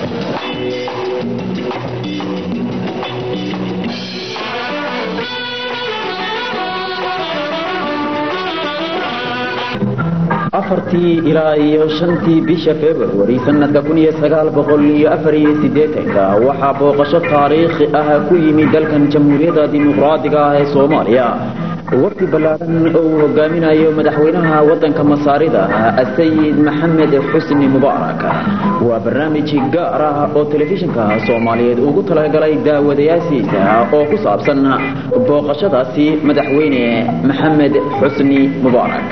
afartii ilaa iyo shantii bisha februari sanadka kun iyo sagaal boqol iyo afar iyo siddeetanka waxaa booqasho taariikhi ah ku yimid dalkan jamhuuriyadda dimuqraadiga ah ee soomaaliya waqti ballaadhan oo uu hogaaminayo madaxweynaha waddanka masaarida asayid maxamed xusni mubaarak waa barnaamij gaar ah oo telefishinka soomaaliyeed ugu talagalay daawadayaashiisa oo ku saabsan booqashadaasi madaxweyne maxamed xusni mubaarak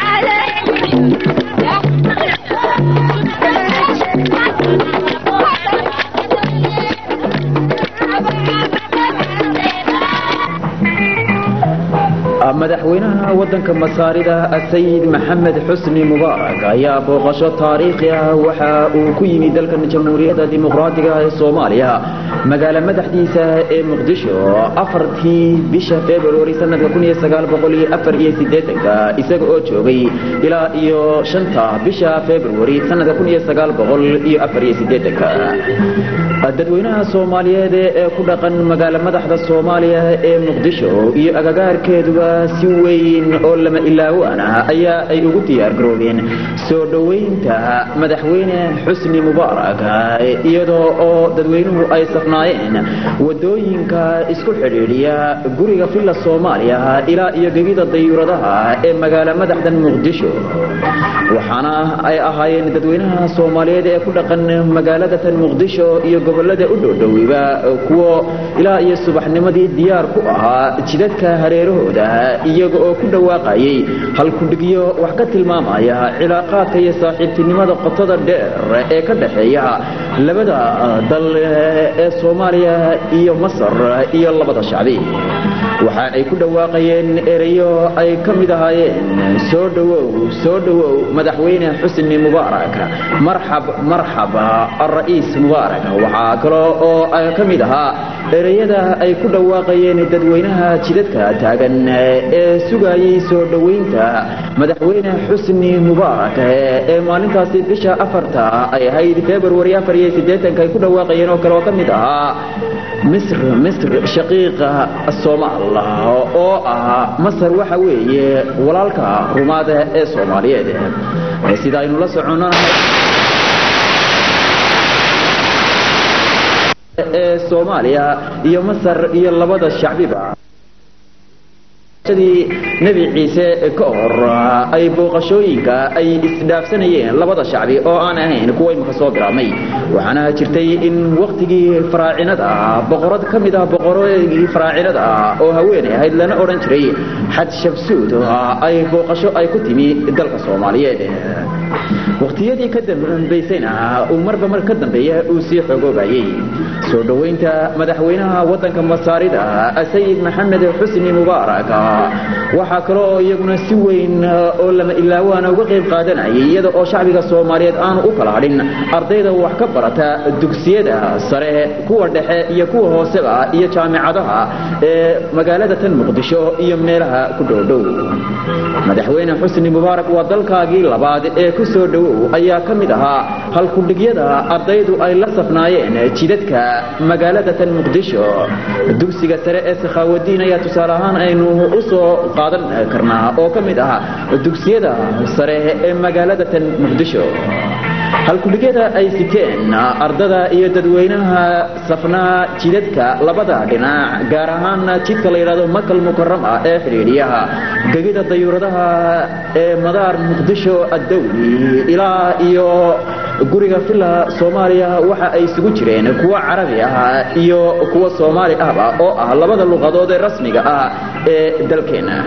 madaxweynaha waddanka masaarida sayid maxamed xusni mubaarak ayaa booqasho taariikhi ah waxa uu ku yimid dalkan jamhuuriyadda dimuqraadiga ee soomaaliya magaalo madaxdiisa ee muqdisho afartii bisha februari sanadka kun iyo sagaal boqol iyo afar iyo siddeetanka isaga oo joogay ilaa iyo shanta bisha februari sanadka kun iyo sagaal boqol iyo afar iyo siddeetanka dadweynaha soomaaliyeed ee ku dhaqan magaalo madaxda soomaaliya ee muqdisho iyo agagaarkeeduba si weyn oo lama ilaawaan ah ayaa ay ugu diyaar garoobeen soo dhoweynta madaxweyne xusni mubaarak iyadoo oo dadweynuhu ay safnaayeen wadooyinka isku xidhiidhiya guriga villa soomaaliya ilaa iyo gegida dayuuradaha ee magaalo madaxdan muqdisho waxaana ay ahaayeen dadweynaha soomaaliyeed ee ku dhaqan magaalada tan muqdisho iyo gobolada u dhowdhowiba kuwo ilaa iyo subaxnimadii diyaar ku ahaa jidadka hareerahooda iyaga oo ku dhawaaqayay halkudhigyo wax ka tilmaamaya cilaaqaadka iyo saaxiibtinimada qotada dheer ee ka dhaxeeya labada dal ee soomaaliya iyo masar iyo labada shacbi waxa ay ku dhawaaqayeen ereyo ay ka mid ahaayeen soo dhowow soo dhowow madaxweyne xusni mubaarak marxab marxab alra'iis mubaarak waxaa kaloo oo ka mid ahaa ereyada ay ku dhawaaqayeen dadweynaha jidadka taagan ee sugayay soo dhoweynta madaxweyne xusni mubaarak ee maalintaasi bisha afarta ay ahayd februari afar iyo siddeetanka ay ku dhawaaqayeen oo kale oo ka mid ahaa misr misr shaqiiqa soomaal oo ah masar waxa weeye walaalka rumaada ee soomaaliyeed sida aynu la soconnahay ee soomaaliya iyo masar iyo labada shacbiba nebi ciise ka hor ay booqashooyinka ay isdhaafsanayeen labada shacbi oo aan ahayn kuwa imika soo bilaabmay waxaana jirtay in wakhtigii faraacinada boqorad ka mid ah boqoradii faraacinada oo haweenay ahayd lana odhan jiray xaj shabsuud ay booqasho ay ku timi dalka soomaaliyeed wakhtiyadii ka dambaysayna uu marba mar ka dambeeya uu sii xogoobayay soo dhoweynta madaxweynaha waddanka masaarida sayid maxamed xusni mubaarak waxaa kale oo iyaguna si weyn oo lama ilaawaana uga qayb qaadanayay iyada oo shacbiga soomaaliyeed aanu u kala hadhin ardayda wax ka barata dugsiyada sare kuwa dhexe iyo kuwa hooseba iyo jaamicadaha ee magaalada tan muqdisho iyo meelaha ku dhowdhow madaxweyne xusni mubaarak waa dalkaagii labaad ee ku soo dhowow ayaa ka mid ahaa halkudhigyada ardaydu ay la safnaayeen jidadka magaalada tan muqdisho dugsiga sare ee sakhaawadiin ayaa tusaale ahaan aynu u soo qaadan karnaa oo ka mid ah dugsiyada sare ee magaalada tan muqdisho halkudhigyada ay siteen ardada iyo dadweynaha safnaa jidadka labada dhinac gaar ahaan jidka la yidhahdo makal mukarama ee xidhiidhiyaha gegida dayuuradaha ee madaar muqdisho addawli ilaa iyo guriga villa soomaaliya waxa ay isugu jireen kuwa carabi ah iyo kuwa soomaali ahba oo ah labada luqadood ee rasmiga ah ee dalkeena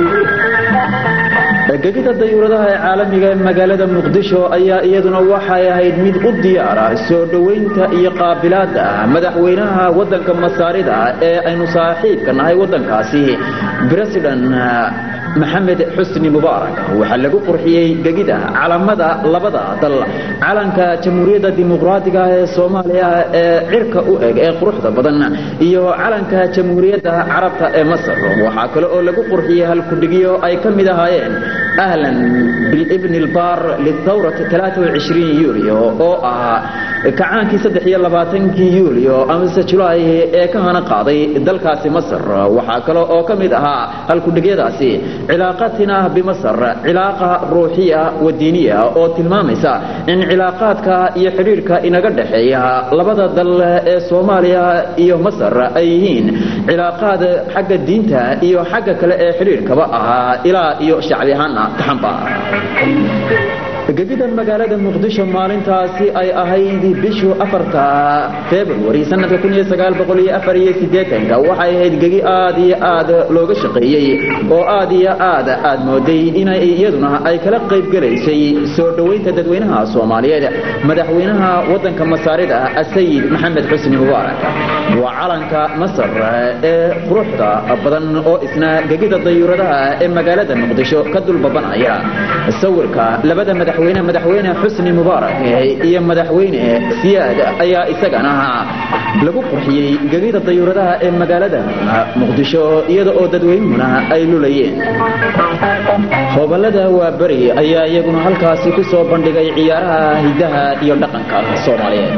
gegida dayuuradaha ee caalamiga ee magaalada muqdisho ayaa iyaduna waxay ahayd mid u diyaara soo dhoweynta iyo qaabilaada madaxweynaha waddanka masaarida ee aynu saaxiibka nahay waddankaasi president maxamed xusni mubaarak waxaa lagu qurxiyey gegida calamada labada dal calanka jamhuuriyadda dimuqraadiga ee soomaaliya ee cirka u eg ee quruxda badan iyo calanka jamhuuriyadda carabta ee masar waxaa kale oo lagu qurxiyey halkudhigyo ay ka mid ahaayeen ahlan bilibni albaar lithawrati 23 yuulyo oo ah kacaankii saddex iyo labaatankii yuulyo amase julaay ee ka hana qaaday dalkaasi masar waxaa kale oo ka mid ahaa halkudhigyadaasi cilaaqatina bimasar cilaaqa ruuxiya wa diiniya oo tilmaamaysa in cilaaqaadka iyo xidhiidhka inaga dhexeeya labada dal ee soomaaliya iyo masar ay yihiin cilaaqaad xagga diinta iyo xagga kale ee xidhiidhkaba ahaa ilaa iyo shacbi ahaana taxanba gegida magaalada muqdisho maalintaasi ay ahayd bishu afarta februari sanadka kun iyo sagaal boqol iyo afar iyo siddeetanka waxay ahayd gegi aad iyo aad looga shaqeeyey oo aad iyo aad aad mooday inay iyaduna ay kala qayb gelaysay soo dhoweynta dadweynaha soomaaliyeed madaxweynaha waddanka masaarida asayid maxamed xusni mubaarak waa calanka masar ee quruxda badan oo isna gegida dayuuradaha ee magaalada muqdisho ka dulbabanaya sawirka labada madax madaxweyne madaxweyne xusni mubaarak iyo madaxweyne siyaad ayaa isagana lagu qurxiyey gegida dayuuradaha ee magaalada muqdisho iyada oo dadweynuhuna ay lulayeen hoobalada waa beri ayaa iyaguna halkaasi ku soo bandhigay ciyaaraha hidaha iyo dhaqanka soomaaliyeed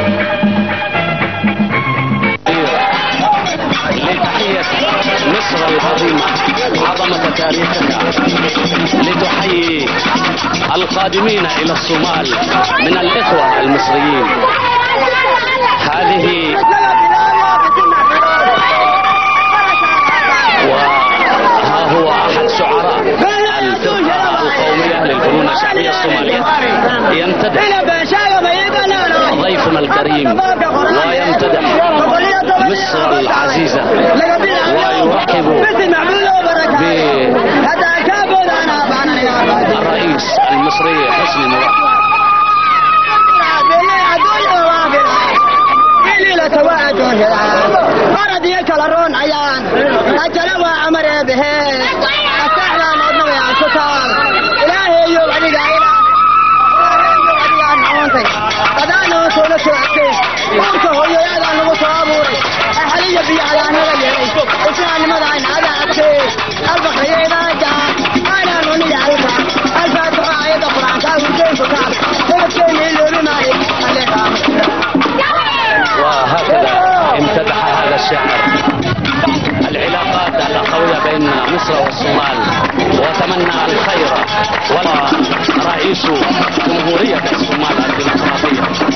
مصر العظيمة عظمة تاريخها لتحيي القادمين إلى الصومال من الإخوة المصريين هذه وها هو أحد شعراء الفرقة القومية للفنون الشعبية الصومالية يمتدح ضيفنا الكريم ويمتدح مصر العزيزة ويرحب بالرئيس المصري حسني مبارك فرد يكلرون عيان أجل وعمر به أستحلى نظمي عن ستار إلهي يوم عليك إله قدانو سولة سوعتي قمت هو يادا نغو صابوري أحلي بي على نغا يري إسلام مدعين على أبتي البخري إذا جاء أنا نوني عرفا الفاتحة آية قرآن كاو الجين فتار تبكي لي بمالك عليها وهكذا امتدح هذا الشاعر العلاقات الأخوية بين مصر والصومال وتمنى الخير ولا رئيس جمهورية الصومال الديمقراطية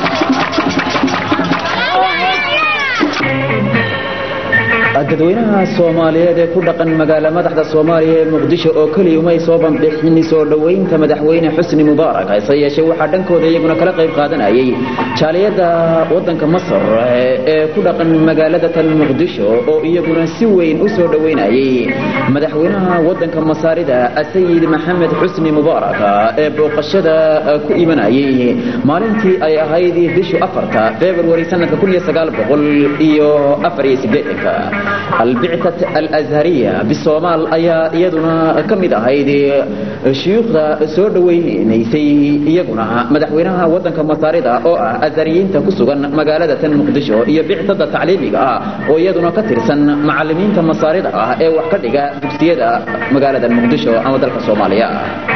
dadweynaha soomaaliyeed ee ku dhaqan magaala madaxda soomaaliya ee muqdisho oo keliya umay soo banbixin soo dhoweynta madaxweyne xusni mubaarak hase yeeshee waxaa dhankooda iyaguna kala qayb qaadanayay jaaliyadda waddanka masar ee ku dhaqan magaalada tan muqdisho oo iyaguna si weyn u soo dhoweynayay madaxweynaha waddanka masaarida asayid maxamed xusni mubaarak ee booqashada ku imanayay maalintii ay ahayd bishu afarta februari sanadka kun iyo sagaal boqol iyo afar iyo sideetanka albictat alazhariya bisomaal ayaa iyaduna ka mid ahayd shuyuukhda soo dhoweynaysay iyaguna madaxweynaha waddanka masaarida oo ah azhariyiinta ku sugan magaalada tan muqdisho iyo bictada tacliimiga ah oo iyaduna ka tirsan macalimiinta masaarida ah ee wax ka dhiga dugsiyada magaalada muqdisho ama dalka soomaaliya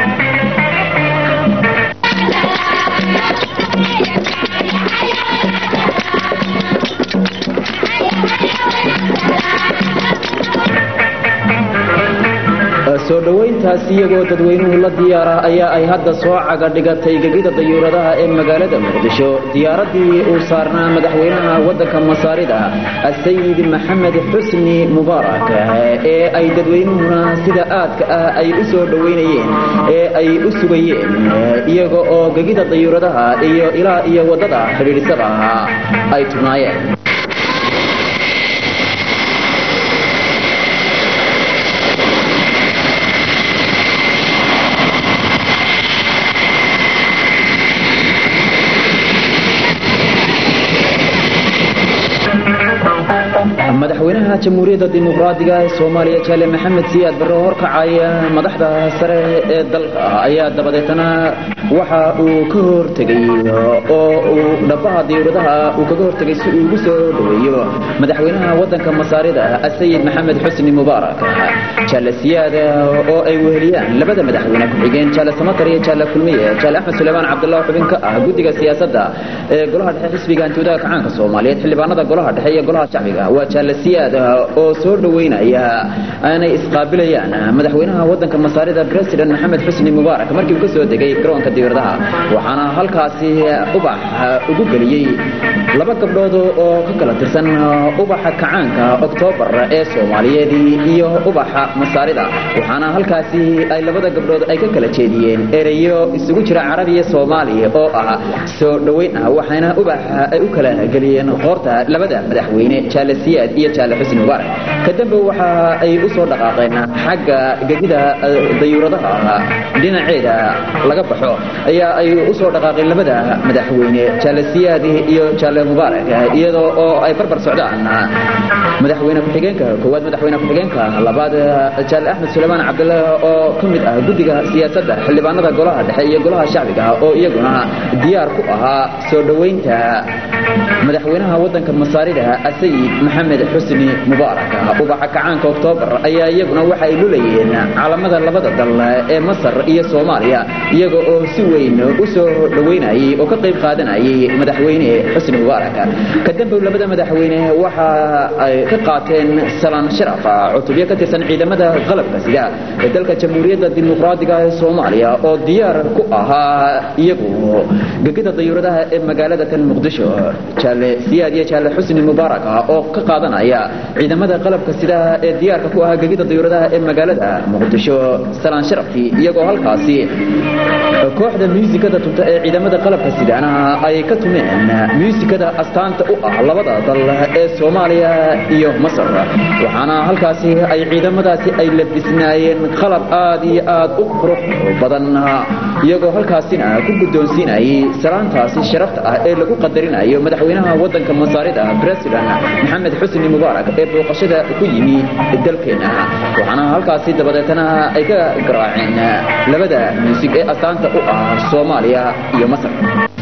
soo dhoweyntaas iyagoo dadweynuhu la diyaara ayaa ay hadda soo caga dhigatay gegida dayuuradaha ee magaalada muqdisho diyaaradii uu saarnaa madaxweynaha waddanka masaarida asayid maxamed xusni mubaarak ee ay dadweynuhuna sida aadka ah ay u soo dhoweynayeen ee ay u sugayeen iyaga oo gegida dayuuradaha iyo ilaa iyo waddada xidhiidhisada ahaa ay tubnaayeen madaxweynaha jamhuuriyadda dimuqraadiga ee soomaaliya jaale maxamed siyaad barre oo horkacaya madaxda sare ee dalka ayaa dabadeetana waxa uu ka hortegay oo uu dhabaha diyuuradaha uu kaga hortegay si uu ugu soo dhoweeyo madaxweynaha waddanka masaarida asayid maxamed xusni mubaarak jaale siyaad oo ay weheliyaan labada madaxweyne ku-xigeen jaale samatar iyo jaale kulmiye jaale axmed suleymaan cabdullah xubin ka ah guddiga siyaasadda ee golaha dhexe xisbiga hantiwadaha kacaanka soomaaliyeed xildhibaanada golaha dhexe iyo golaha shacbiga waa jaale siyaad oo soo dhoweynaya aanay isqaabilayaan madaxweynaha waddanka masaarida president maxamed xusni mubaarak markii uu ka soo degay garoonka diyuuradaha waxaana halkaasi ubax ugu geliyey laba gabdhood oo ka kala tirsan ubaxa kacaanka oktoobar ee soomaaliyeed iyo ubaxa masaarida waxaana halkaasi ay labada gabdhood ay ka kala jeediyeen ereyo isugu jira carabiya soomaaliya oo ah soo dhoweyn ah waxaana ubaxa ay u kala geliyeen qoorta labada madaxweyne jaale siyaad iyo jaale xusni mubaarak kadamba waxa ay u soo dhaqaaqeen xagga gegida dayuuradaha dhinaceeda laga baxo ayaa ay u soo dhaqaaqeen labada madaxweyne jaale siyaad iyo jaale mubaarak iyadoo oo ay barbar socdaan madaxweyne ku-xigeenka koowaad madaxweyne ku-xigeenka labaad jaale axmed suleymaan cabdullah oo ka mid ah guddiga siyaasadda xildhibaanada golaha dhexe iyo golaha shacbiga oo iyaguna diyaar ku ahaa soo dhoweynta madaxweynaha waddanka masaarida asayid maxamed xusni mubaarak ubaxa kacaanka oktoobar ayaa iyaguna waxa ay lulayeen calamada labada dal ee masar iyo soomaaliya iyaga oo si weyn u soo dhoweynayay oo ka qayb qaadanayay madaxweyne xusni mubaarak kadambow labada madaxweyne waxa ay ka qaateen salaan sharaf cutubyo ka tirsan ciidamada qalabka sida ee dalka jamhuuriyadda dimuqraadiga ee soomaaliya oo diyaar ku ahaa iyagu gegida dayuuradaha ee magaalada tan muqdisho jaale siyaad iyo jaale xusni mubaarak oo ka qaadanaya ciidamada qalabka sida ee diyaarka ku ahaa gegida dayuuradaha ee magaalada muqdisho salaan sharaftii iyagoo halkaasi kooxda muusikada tunta ee ciidamada qalabka sidaana ay ka tumeen muusikada astaanta u ah labada dal ee soomaaliya iyo masar waxaana halkaasi ay ciidamadaasi ay labisnaayeen qalab aad iyo aad u qurux badan iyagoo halkaasina ku guddoonsiinayay salaantaasi sharafta ah ee lagu qadarinayo madaxweynaha waddanka masaarida president maxamed xusni mubaarak ee booqashada ku yimi dalkeena waxaana halkaasi dabadeetana ay ka garaaceen labada muusig ee astaanta u ah soomaaliya iyo masar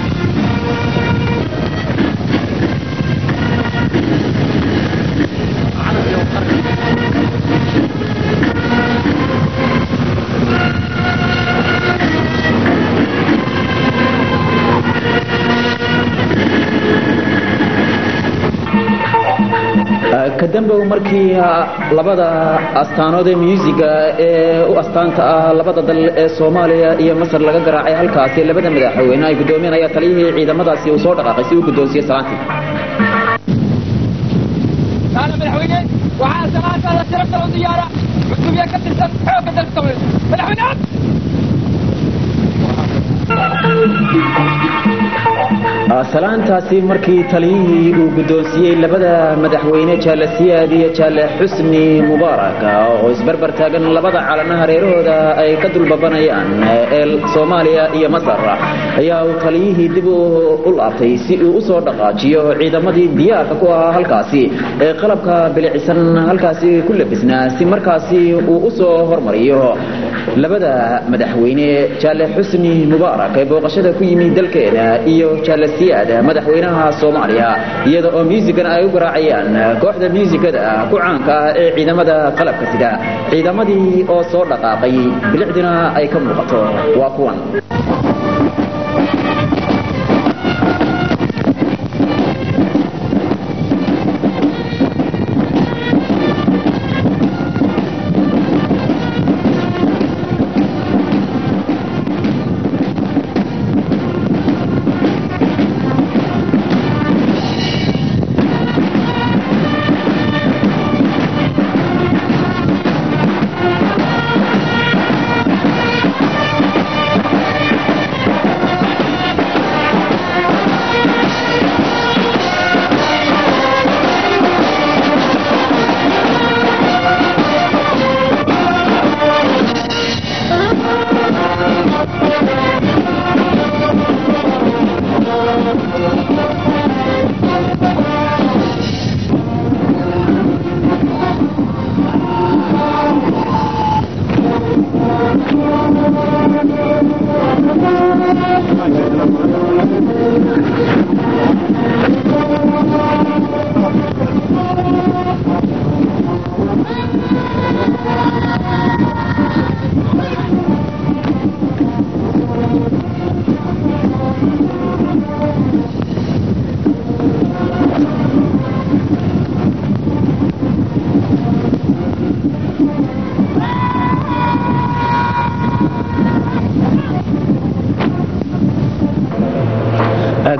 kadambow markii labada astaanood ee muusiga ee u astaanta ah labada dal ee soomaaliya iyo masar laga garaacay halkaasi labada madaxweyne ay guddoomiyeen ayaa taliyihii ciidamadaasi uu soo dhaqaaqay si uu guddoonsiye salaantii تعال مدحوينين وعلى سماعة هذا شرفت له زيارة عتوبية كترسل حوك تلك مدحوينات salaantaasi markii taliyihii uu guddoonsiiyey labada madaxweyne jaale siyaad iyo jaale xusni mubaarak oo isbarbar taagan labada calanaha reerahooda ay ka dulbabanayaan ee soomaaliya iyo masar ayaa uu taliyihii dib u laabtay si uu u soo dhaqaajiyo ciidamadii diyaarka ku ahaa halkaasi ee qalabka bilicisan halkaasi ku labisnaa si markaasi uu u soo hormariyo labada madaxweyne jaale xusni mubaarak ee booqashada ku yimi dalkeena iyo jaale siyaad madaxweynaha soomaaliya iyada oo muusikana ay u garaacayaan kooxda muusikada ku caanka ah ee ciidamada qalabka sida ciidamadii oo soo dhaqaaqay bilicdina ay ka muuqato waa kuwan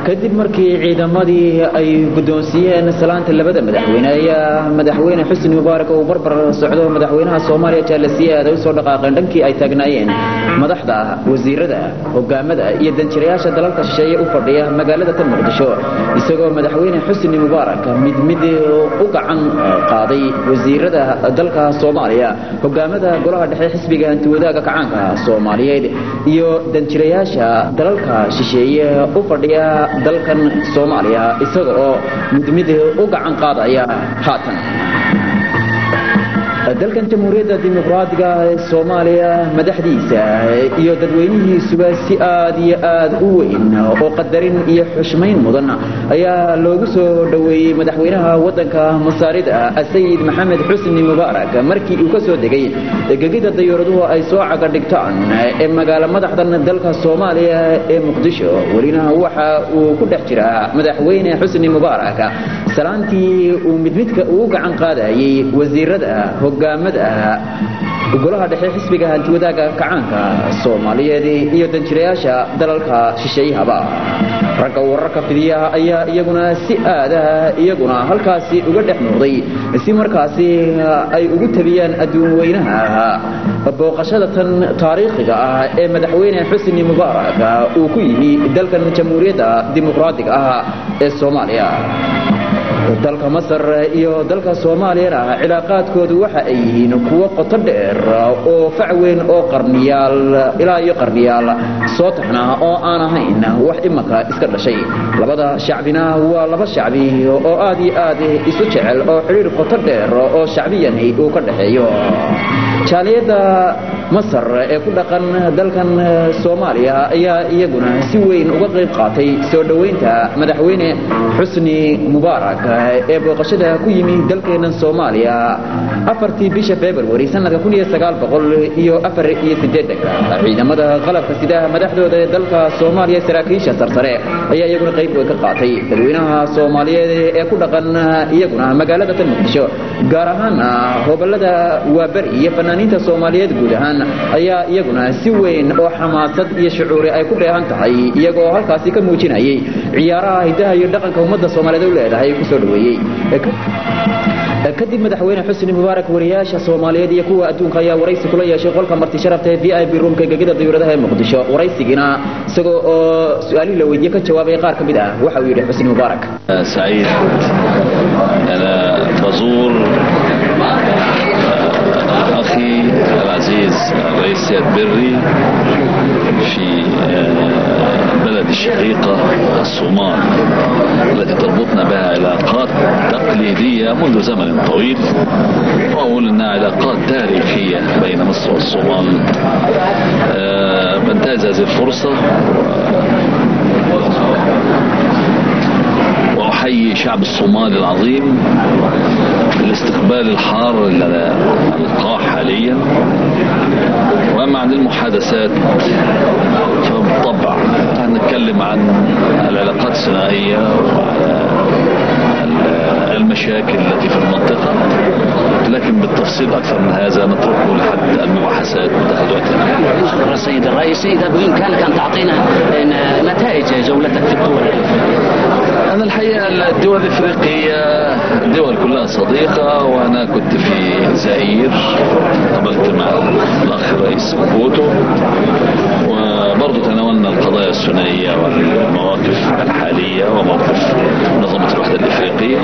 kadib markii ciidamadii ay guddoonsiiyeen salaanta labada madaxweyne ayaa madaxweyne xusni mubaarak uu barbar socdo madaxweynaha soomaaliya jaalasiye aad ay usoo dhaqaaqeen dhankii ay taagnaayeen madaxda wasiirada hogaamada iyo danjirayaasha dalalka shisheeye u fadhiya magaalada tan muqdisho isagoo madaxweyne xusni mubaarak mid mid u gacan qaaday wasiirada dalka soomaaliya hogaamada golaha dhexe xisbiga hantiwadaaga kacaanka soomaaliyeed iyo danjirayaasha dalalka shisheeye u fadhiya dalkan soomaaliya isaga oo mid mid u gacan qaadaya haatan dalkan jamhuuriyadda dimuqraadiga ee soomaaliya madaxdiisa iyo dadweynihiisuba si aad iyo aad u weyn oo qadarin iyo xushmayn mudan ayaa loogu soo dhoweeyey madaxweynaha waddanka masaarida sayid maxamed xusni mubaarak markii uu ka soo degay gegida dayuuraduhu ay soo caga dhigtaan ee magaalo madaxdan dalka soomaaliya ee muqdisho welina waxa uu ku dhex jiraa madaxweyne xusni mubaarak salaantii uu midmidka uu gacan qaadayey wasiirada hogaamada golaha dhexe xisbiga hantiwadaaga kacaanka soomaaliyeed iyo danjirayaasha dalalka shisheeyahaba ragga wararka fidiyaha ayaa iyaguna si aadaha iyaguna halkaasi uga dhex muuqday si markaasi ay ugu tabiyaan adduun weynaha booqashada tan taariikhiga ah ee madaxweyne xusni mubaarak uu ku yimi dalkan jamhuuriyadda dimuqraadiga ah ee soomaaliya dalka masar iyo dalka soomaaliyana cilaaqaadkoodu waxa ay yihiin kuwo qoto dheer oo fac weyn oo qarniyaal ilaa iyo qarniyaal soo taxna oo aan ahayn wax imanka iska dhashay labada shacbina waa laba shacbi oo aad iyo aad isu jecel oo xidhiir qoto dheer oo shacbiyani uu ka dhexeeyo jaaliyadda masar ee ku dhaqan dalkan soomaaliya ayaa iyaguna si weyn uga qayb qaatay soo dhoweynta madaxweyne xusni mubaarak ee booqashada ku yimi dalkeennan soomaaliya afartii bisha februari sanadka kun iyo sagaal boqol iyo afar iyo sideedanka ciidamada qalabka sida madaxdooda ee dalka soomaaliya saraakiisha sarsare ayaa iyaguna qayb weyn ka qaatay dadweynaha soomaaliyeed ee ku dhaqan iyaguna magaalada tan muqdisho gaar ahaan hobolada waaberi iyo fanaaniinta soomaaliyeed guud ahaan ayaa iyaguna si weyn oo xamaasad iyo shucuuri ay ku dheehan tahay iyagoo halkaasi ka muujinayay ciyaaraha hidaha iyo dhaqanka ummadda soomaaliyeed u leedahay kusoo dhoweeyey kadib madaxweyne xusni mubaarak wariyaasha soomaaliyeed iyo kuwa adduunka ayaa waraysi kula yeeshay qolka marti sharafta ee v i b roomka gegida dayuuradaha ee muqdisho waraysigiina isagoo oo su-aalihii la weydiye ka jawaabay qaar ka mid ah waxa uu yidhi xusni mubaarak سعيد أنا بزور أخي العزيز الرئيس سياد بري في بلد الشقيقة الصومال التي تربطنا بها علاقات تقليدية منذ زمن طويل وأقول أنها علاقات تاريخية بين مصر والصومال أه بنتهز هذه الفرصة وأحيي شعب الصومال العظيم الاستقبال الحار اللي أنا ألقاه حاليا وأما عن المحادثات فبالطبع هنتكلم عن العلاقات الثنائية وعلى المشاكل التي في المنطقة لكن بالتفصيل أكثر من هذا نتركه لحد المباحثات وتحدثاتها شكرا سيد الرئيس إذا بإمكانك أن تعطينا نتائج جولتك في الدول أنا الحقيقة الدول الإفريقية الدول كلها صديقة وأنا كنت في زئير قابلت مع الأخ الرئيس بوتو وبرضه تناولنا القضايا الثنائية والمواقف الحالية وموقف منظمة الوحدة الإفريقية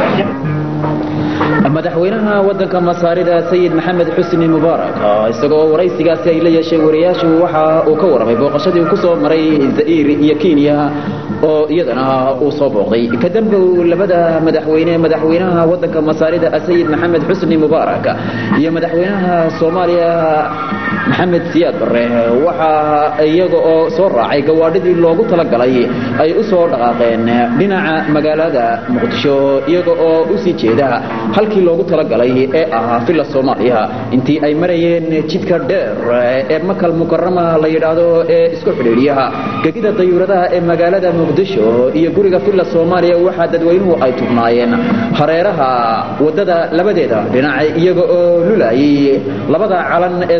madaxweynaha wadanka masaarida sayid maxamed xusni mubaarak isagoo waraysigaasi ay la yeesheen wariyaashu waxa uu ka warramay booqashadii uu ku soo maray za'iir iyo kenya oo iyadana uu soo booqday kadamba labada madaxweyne madaxweynaha wadanka masaarida sayid maxamed xusni mubaarak iyo madaxweynaha soomaaliya maxamed siyaad barre waxa iyaga oo soo raacay gawaadhidii loogu talagalay ay u soo dhaqaaqeen dhinaca magaalada muqdisho iyaga oo u sii jeeda halkii loogu talagalay ee ahaa villa soomaaliya intii ay marayeen jidka dheer ee makal mukarama la yidhaahdo ee isku xidhiidhiyaha gegida dayuuradaha ee magaalada muqdisho iyo guriga villa soomaaliya waxaa dadweynuhu ay tubnaayeen hareeraha wadada labadeeda dhinac iyaga oo lulayay labada calan ee soomaaliya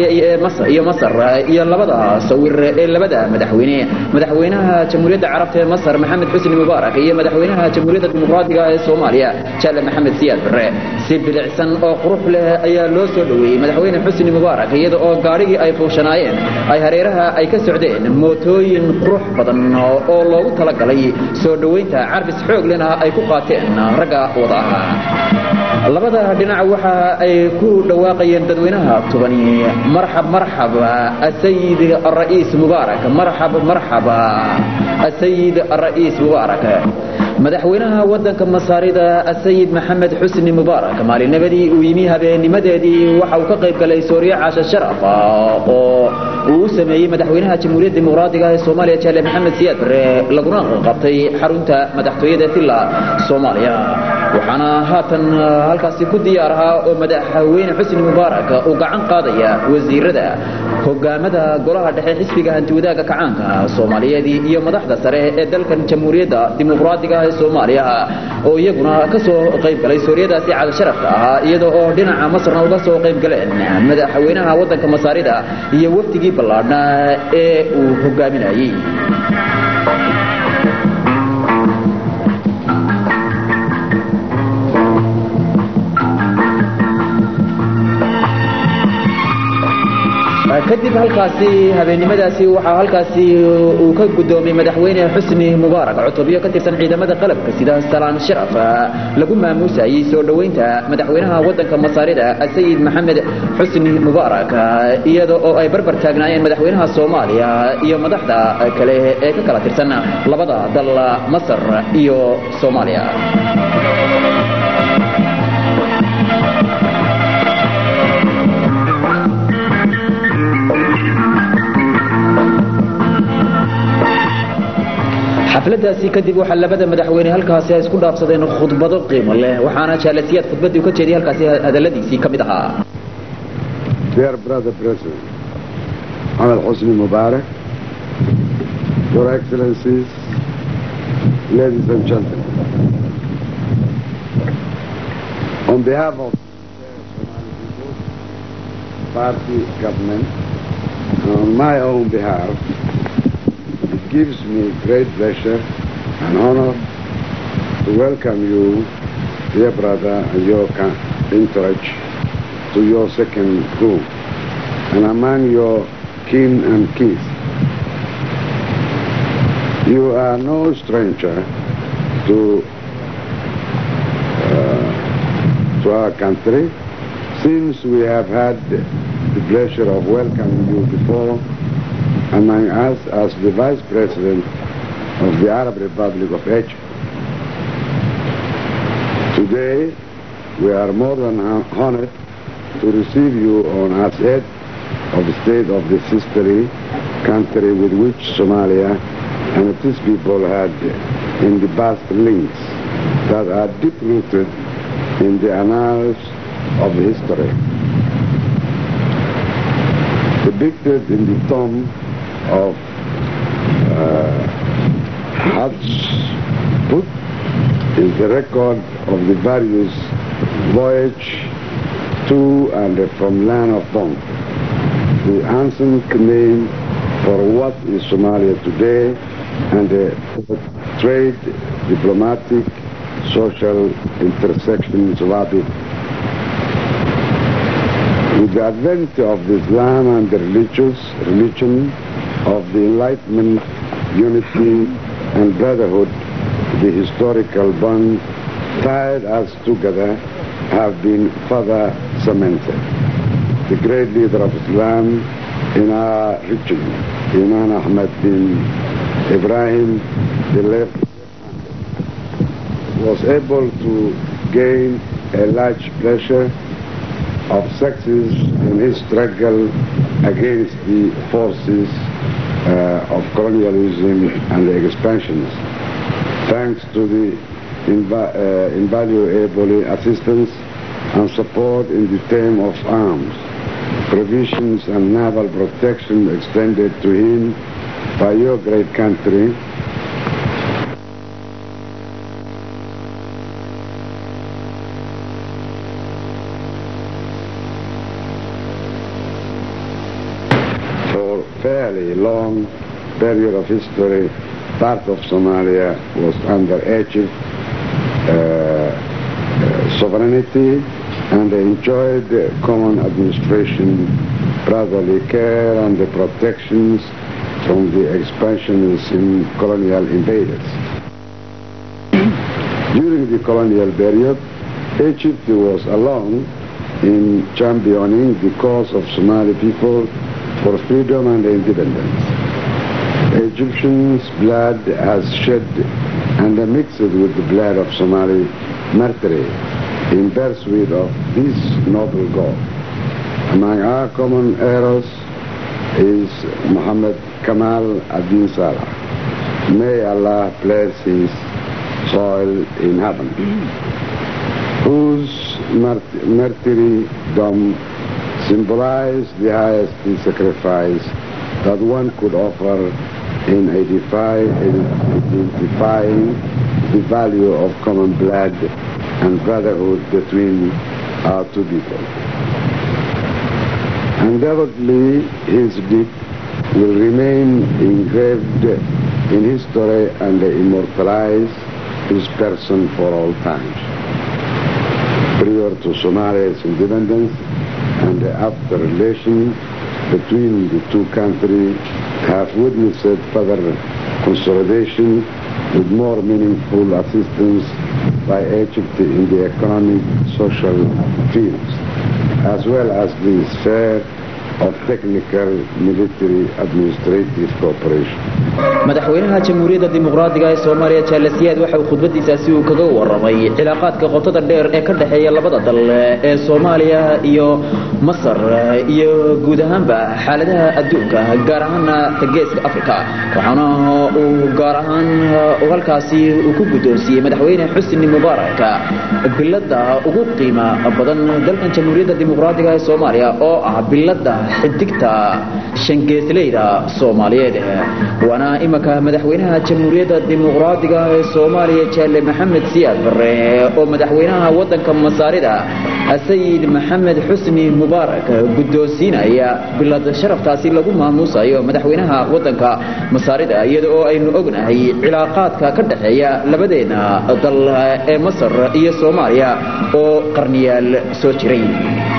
ee masar iyo masar iyo labada sawir ee labada madaxweyne madaxweynaha jamhuuriyadda carabta ee masar maxamed xusni mubaarak iyo madaxweynaha jamhuuriyadda dimuqraadiga ee soomaaliya jaale maxamed siyaad barre si bilicsan oo qurux leh ayaa loo soo dhoweeyey madaxweyne xusni mubaarak iyada oo gaadhigii ay fuushanaayeen ay hareeraha ay ka socdeen mootooyin qurux badan oo loogu talagalay soo dhoweynta carbis xoog lena ay ku qaateen ragga wada ahaa labada dhinac waxa ay ku dhawaaqayeen dadweynaha tubani marxab marxab asayid الرئيس مبارك مرحب مرحبا السيد الرئيس مبارك madaxweynaha wadanka masaarida sayid maxamed xusni mubaarak maalinnimadii uu yimi habeennimadeedii waxa uu ka qayb galay sooriye caasha sharaf oo uu u sameeyey madaxweynaha jamhuuriyadda dimuqraadiga ee soomaaliya jaale maxamed siyaad bare laguna qabtay xarunta madaxtooyada villa soomaaliya waxaana haatan halkaasi ku diyaar ahaa oo madaxweyne xusni mubaarak uu gacan qaadaya wasiirada hogaamada golaha dhexe xisbiga hantiwadaaga kacaanka soomaaliyeed iyo madaxda sare ee dalkan jamhuuriyadda dimuqraadiga ee soomaaliya oo iyaguna ka soo qayb galay sooriyadaasi caada sharafka ahaa iyada oo dhinaca masarna uga soo qayb galeen madaxweynaha wadanka masaarida iyo wafdigii ballaadhnaa ee uu hogaaminayey kadib halkaasi habeennimadaasi waxaa halkaasi uu ka guddoomiyey madaxweyne xusni mubaarak cutubyo ka tirsan ciidamada qalabka sida salaan sharaf lagu maamuusayey soo dhoweynta madaxweynaha wadanka masaarida sayid maxamed xusni mubaarak iyada oo ay barbar taagnaayeen madaxweynaha soomaaliya iyo madaxda kale ee ka kala tirsan labada dal masar iyo soomaaliya xafladaasi kadib waxaa labada madaxweyne halkaasi ay isku dhaafsadeen khudbado qiimo leh waxaana jaalasiyaad khudbadii u ka jeediyay halkaasi hadaladiisii ka mid ahaa Dear brother President, Ahmed Hosni Mubarak, Your Excellencies, ladies and gentlemen, on behalf of the Somali People's Party government, and on my own behalf, it gives me great pleasure and honor to welcome you, dear brother and your ca- entourage, to your second group, and among your kin and kith. You are no stranger to uh, to our country, since we have had the pleasure of welcoming you before among us as the Vice President of the Arab Republic of Egypt. Today, we are more than hon- honored to receive you on as head of the state of the sisterly country with which Somalia and its people had in the past links that are deep-rooted in the annals of history. Depicted in the tomb of uh, Hatshepsut is the record of the various voyage to and from land of Bond, the ancient name for what is Somalia today and the trade, diplomatic, social intersections of it. With the advent of Islam and the religious religion of the Enlightenment, unity and brotherhood, the historical bonds tied us together have been further cemented. The great leader of Islam in our region, Imam Ahmad bin Ibrahim, the left was able to gain a large pleasure of success in his struggle against the forces uh, of colonialism and the expansions. Thanks to the inva- uh, invaluable assistance and support in the term of arms, provisions and naval protection extended to him by your great country, fairly long period of history, part of Somalia was under Egypt uh, uh, sovereignty and they enjoyed common administration, brotherly care and the protections from the expansionists and colonial invaders. During the colonial period, Egypt was alone in championing the cause of Somali people for freedom and independence. Egyptians' blood has shed and mixed with the blood of Somali martyrs in pursuit of this noble goal. Among our common heroes is Muhammad Kamal Adin Salah. May Allah bless his soil in heaven, whose mart- martyrdom symbolized the highest sacrifice that one could offer in identify- identifying the value of common blood and brotherhood between our two people. Undoubtedly, his deed will remain engraved in history and immortalize his person for all times. Prior to Somalia's independence and after relations between the two countries have witnessed further consolidation with more meaningful assistance by Egypt in the economic, social fields, as well as the sphere of technical, military, administrative cooperation. madaxweynaha jamhuuriyadda dimuqraadiga ee soomaaliya jaalasiyaad waxa uu khudbadiisaasi uu kaga warramay cilaaqaadka qotada dheer ee ka dhexeeya labada dal ee soomaaliya iyo masar iyo guud ahaanba xaaladaha adduunka gaar ahaana geeska afrika waxaana uu gaar ahaan halkaasi uu ku guddoonsiiyey madaxweyne xusni mubaarak bilada ugu qiima badan dalkan jamhuuriyadda dimuqraadiga ee soomaaliya oo ah bilada xidigta shangeesleyda soomaaliyeed waana imanka madaxweynaha jamhuuriyadda dimuqraadiga ee soomaaliya jaale maxamed siyaad bare oo madaxweynaha wadanka masaarida sayid maxamed xusni mubaarak guddoonsiinaya bilad sharaftaasi lagu maamuusayo madaxweynaha wadanka masaarida iyada oo aynu ognahay cilaaqaadka ka dhexeeya labadeena dal ee masar iyo soomaaliya oo qarniyaal soo jiray